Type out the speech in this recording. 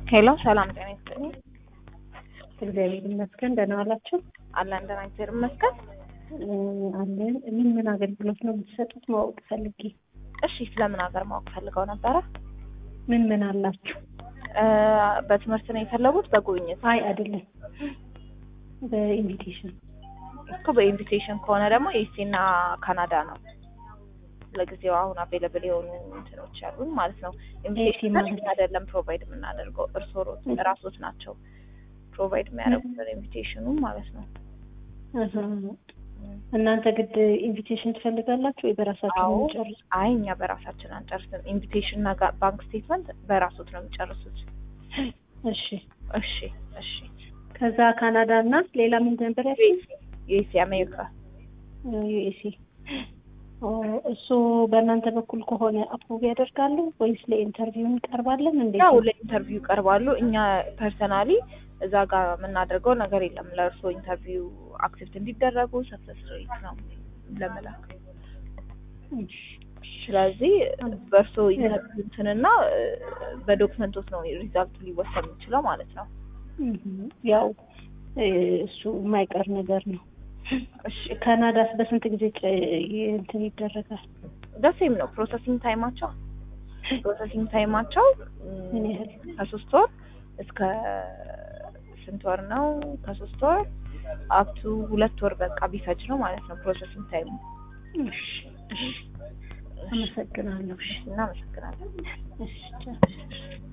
ሄሎ ሰላም ጤና ይስጥልኝ። እግዚአብሔር ይመስገን። ደህና ዋላችሁ? አለን ደህና እግዚአብሔር ይመስገን። አለን። ምን ምን አገልግሎት ነው የምትሰጡት ማወቅ ፈልጌ። እሺ ስለምን ሀገር ማወቅ ፈልገው ነበረ? ምን ምን አላችሁ? እ በትምህርት ነው የፈለጉት በጉብኝት? አይ አይደለም፣ በኢንቪቴሽን እኮ በኢንቪቴሽን ከሆነ ደግሞ ኤሲ እና ካናዳ ነው ለጊዜው አሁን አቬለብል የሆኑ እንትኖች ያሉን ማለት ነው። ኢንቪቴሽን ማለት? እኛ አይደለም ፕሮቫይድ የምናደርገው እርስዎ ራሶት ናቸው ፕሮቫይድ የሚያደርጉት ኢንቪቴሽኑ ማለት ነው። አሀ። እናንተ ግድ ኢንቪቴሽን ትፈልጋላችሁ ወይ በራሳችሁ ነው አዎ። የምትጨርሱ? አይ እኛ በራሳችን አንጨርስም። ኢንቪቴሽን እና ጋ- ባንክ ስቴትመንት በራሶት ነው የሚጨርሱት። እሺ። እሺ እሺ። ከዛ ካናዳ እና ሌላ ምን ነበር ያልሽኝ? ዩኤስ አሜሪካ ዩኤስኤ እሱ በእናንተ በኩል ከሆነ አፕሩቭ ያደርጋሉ ወይስ ለኢንተርቪው እንቀርባለን? እንዴት ያው ነው? ለኢንተርቪው ይቀርባሉ። እኛ ፐርሰናሊ እዛ ጋር የምናደርገው ነገር የለም። ለእርስዎ ኢንተርቪው አክሴፕት እንዲደረጉ ሰክሰስ ሬት ነው ለመላክ። እሺ። ስለዚህ በእርስዎ ኢንተርቪው እንትንና እ፣ በዶክመንቶች ነው ሪዛልቱ ሊወሰን የሚችለው ማለት ነው። እህ፣ ያው እ፣ እሱ የማይቀር ነገር ነው። እሺ ካናዳስ በስንት ጊዜ ጨ- እንትን ይደረጋል? ደሴም ነው ፕሮሰሲንግ ታይማቸው ፕሮሰሲንግ ታይማቸው ም፣ ምን ያህል? ከሶስት ወር እስከ ስንት ወር ነው? ከሶስት ወር አፕቱ ሁለት ወር በቃ ቢፈጅ ነው ማለት ነው ፕሮሰሲንግ ታይሙ። እሺ፣ እሺ። አመሰግናለሁ። እሺ፣ እናመሰግናለን። እሺ፣ ቻው።